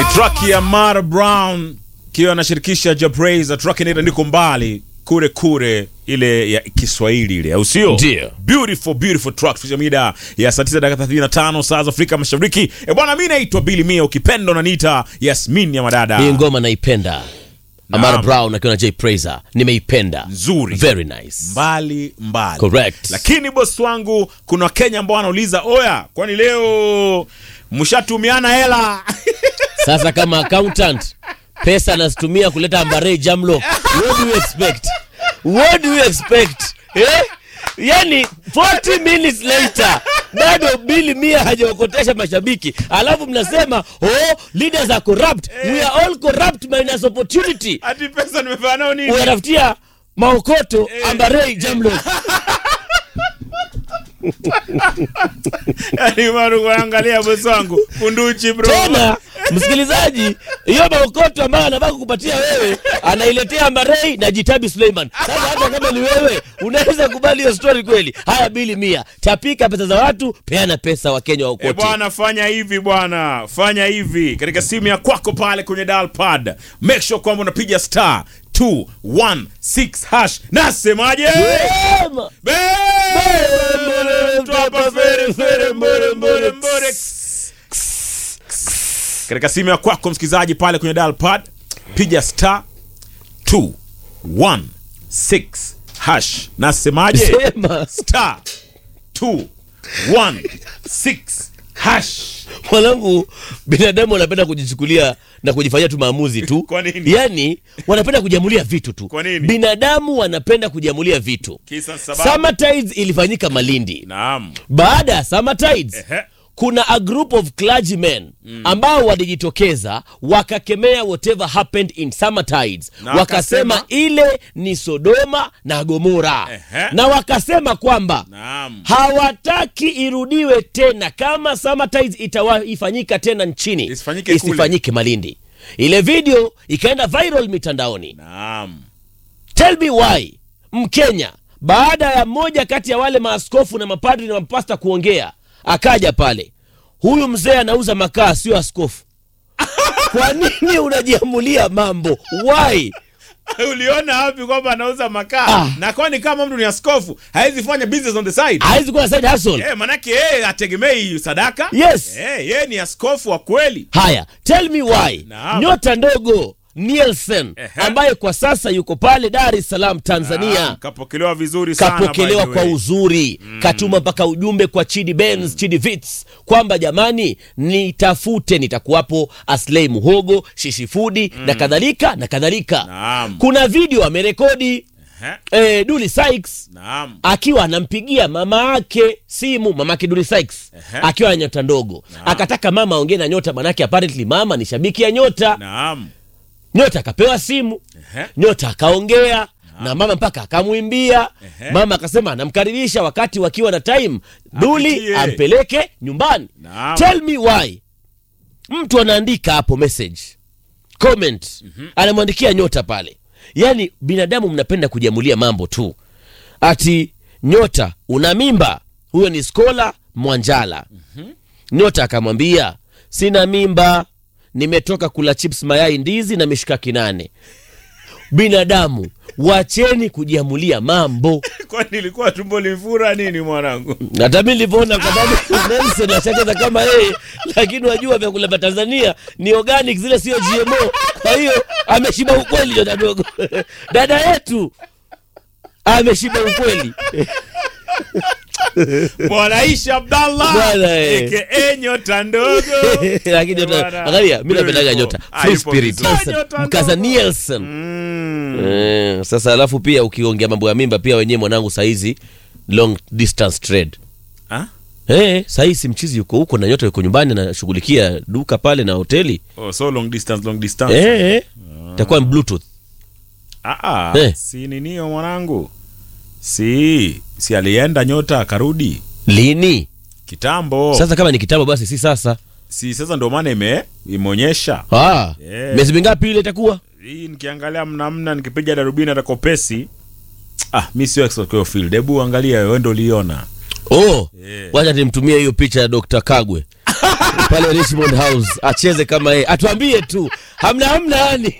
track ya Mara Brown kiwa anashirikisha Jabraza, track inaitwa niko mbali kure kure, ile ya Kiswahili ile, au sio? Ndio. Beautiful beautiful track fisha mida ya saa 9 dakika 35 saa za Afrika Mashariki. E bwana, mimi naitwa Billy Mia, ukipenda unaniita Yasmin ya madada. Hii ngoma naipenda. Amara Brown akiwa na Jay Praiser. Nimeipenda. Nzuri. Very nice. mbali mbali. Correct. Lakini bosi wangu, kuna Wakenya ambao wanauliza oya, kwani leo mshatumiana hela? Sasa kama accountant pesa anazitumia kuleta ambare jamlo. What do you expect? What do you expect? Eh? Yani 40 minutes later bado bili mia hajaokotesha mashabiki, alafu mnasema oh, leaders are corrupt. We are all corrupt minus opportunity. Ati pesa nimefanya nao nini? Unatafutia maokoto ambare jamlo. Yaani maru kuangalia bosi wangu kunduchi bro. tena msikilizaji hiyo maokoto ambayo anataka kukupatia wewe anailetea Ambarei na Jitabi Suleiman. Sasa hata kama ni wewe unaweza kubali hiyo story kweli? Haya, bili mia, tapika pesa za watu, peana pesa wa Kenya E waokote. bwana, fanya hivi bwana, fanya hivi katika simu ya kwako pale kwenye dial pad, make sure kwamba unapiga star 216 hash. Nasemaje? Wema. Be- Twapa fere fere mbore mbore mbore. Katika simu ya kwako msikilizaji pale kwenye dial pad, piga star 216 hash. Nasemaje? Sema star 216 hash. mwanangu, binadamu wanapenda kujichukulia na kujifanyia tu maamuzi tu. Kwa nini? Yani wanapenda kujiamulia vitu tu. Kwa nini? Binadamu wanapenda kujiamulia vitu. Kisa sababu. Summer Tides ilifanyika Malindi. Naam. baada ya Summer Tides Ehe. kuna a group of clergymen ambao walijitokeza wakakemea whatever happened in Summer Tides Na wakasema wakasema- ile ni Sodoma na Gomora Ehe. na wakasema kwamba Naam. hawataki irudiwe tena kama Summer Tides itawa ifanyika tena nchini Isifanyike kule. isifanyike Malindi. Ile video ikaenda viral mitandaoni. Naam. Tell me why Mkenya baada ya mmoja kati ya wale maaskofu na mapadri na mapasta kuongea, akaja pale, huyu mzee anauza makaa, sio askofu. Kwa nini unajiamulia mambo? Why? Uliona wapi kwamba anauza makaa? Ah. Na kwani kama mtu ni askofu, hawezi fanya business on the side? Hawezi kuwa side hustle. Eh, manake yeye ategemei sadaka. Yes. Eh, yeye ni askofu wa kweli. Haya, tell me why Naam. nyota ndogo Nielsen Ehe. ambaye kwa sasa yuko pale Dar es Salaam Tanzania Naam, kapokelewa vizuri sana. kapokelewa by the kwa way. uzuri katuma mpaka ujumbe kwa Chidi Benz, Chidi Vits kwamba jamani, nitafute nitakuwapo Aslei Muhogo, Shishifudi na kadhalika na kadhalika. Naam. Kuna video amerekodi Ehe. eh, Duli Sykes Naam. akiwa anampigia mama yake simu, mama yake Duli Sykes Ehe. akiwa na nyota ndogo, akataka mama aongee na nyota, manake apparently mama ni shabiki ya nyota. Naam. Nyota akapewa simu Ehe. nyota akaongea na mama mpaka akamwimbia Ehe. mama akasema anamkaribisha wakati wakiwa na time duli Apitie. ampeleke nyumbani Naam. tell me why mtu anaandika hapo message comment anamwandikia nyota pale yaani binadamu mnapenda kujiamulia mambo tu ati nyota una mimba huyo ni skola mwanjala nyota akamwambia sina mimba nimetoka kula chips mayai ndizi na mishikaki nane binadamu wacheni kujiamulia mambo Kwani ilikuwa tumbo limfura nini mwanangu? hata mi nilivyoona kwa sababu Nelson ashacheza kama yeye lakini wajua vyakula vya tanzania ni organic zile sio gmo kwa hiyo ameshiba ukweli nyota dogo dada yetu ameshiba ukweli Bwana Isha Abdallah. Bwana, eh. aka nyota ndogo. lakini nyota Bwana, angalia mi napendaga beautiful. nyota Ah, free yupo spirit vizuri. Nelson, Nyota mkaza ndogo. Nielsen Mm. Eh, sasa alafu pia ukiongea mambo ya mimba pia wenyewe mwanangu saizi long distance trade Ah? Eh, sahii si mchizi yuko huko na nyota yuko nyumbani anashughulikia duka pale na hoteli Oh, so long distance, long distance. eh, eh. itakuwa ni bluetooth Ah, ah, Eh. si ninio mwanangu, si si alienda nyota akarudi lini kitambo. sasa kama ni kitambo basi si sasa si sasa ndio maana ime imeonyesha ah, Yeah. miezi mingapi ile itakuwa hii. Nikiangalia mnamna, nikipiga darubini atakopesi ah, mi sio expert kwa hiyo field. Hebu angalia wewe, ndio uliona oh Yeah. wacha nimtumie hiyo picha ya Dr. Kagwe pale Richmond House acheze kama yeye, atuambie tu hamna hamna yani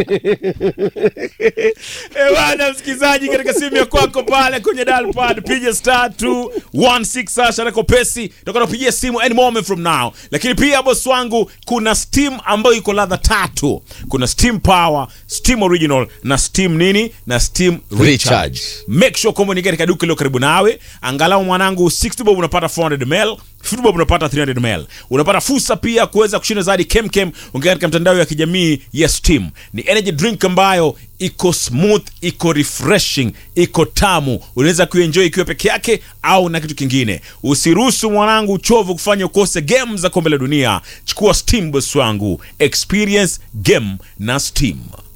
Eh, bwana msikilizaji, katika simu ya kwako pale kwenye dial pad piga star 216 hasha reko pesi, tutakuwa tunapigia simu any moment from now. Lakini pia boss wangu, kuna steam ambayo iko ladha tatu. Kuna steam power, steam original na steam nini na steam recharge. Recharge. Make sure kwamba unaingia katika duka lilo karibu nawe. Angalau mwanangu 60 bob unapata 400 ml 50 bob unapata 300 ml. Unapata fursa pia kuweza kushinda zaidi kemkem ongea katika mtandao ya kijamii ya Steam. Ni energy drink ambayo iko smooth, iko refreshing, iko tamu. Unaweza kuenjoy ikiwa peke yake au na kitu kingine. Usiruhusu mwanangu uchovu kufanya ukose game za kombe la dunia. Chukua Steam boss wangu. Experience game na Steam.